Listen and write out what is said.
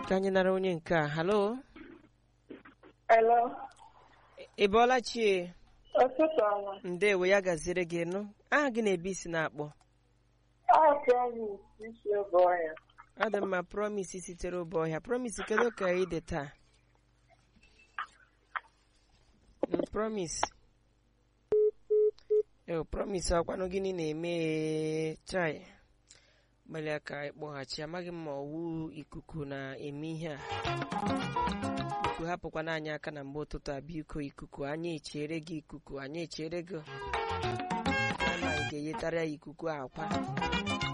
ka anyị nara onye nke a halo Hello. ị bọọla chie Ụtụtụ ọma. ndewo ya gaziere gị nụ aha gị na-ebe isi na-akpọ Ọ promis isi oge ọya. ọ dị mma promis sitere obe ọhịa promis kedu ka ị dị taa Mm, promis eo promis ọkwanụ gịnị na-eme chai gbalịa ka ịkpọghachi amaghị m ma ọwụ ikuku na-eme ihe a ikuku hapụkwana anyị aka na mgbe ụtụtụ a biko ikuku anyị echere gị ikuku anyị echere gị ma ị ga-eyetara ya ikuku akwa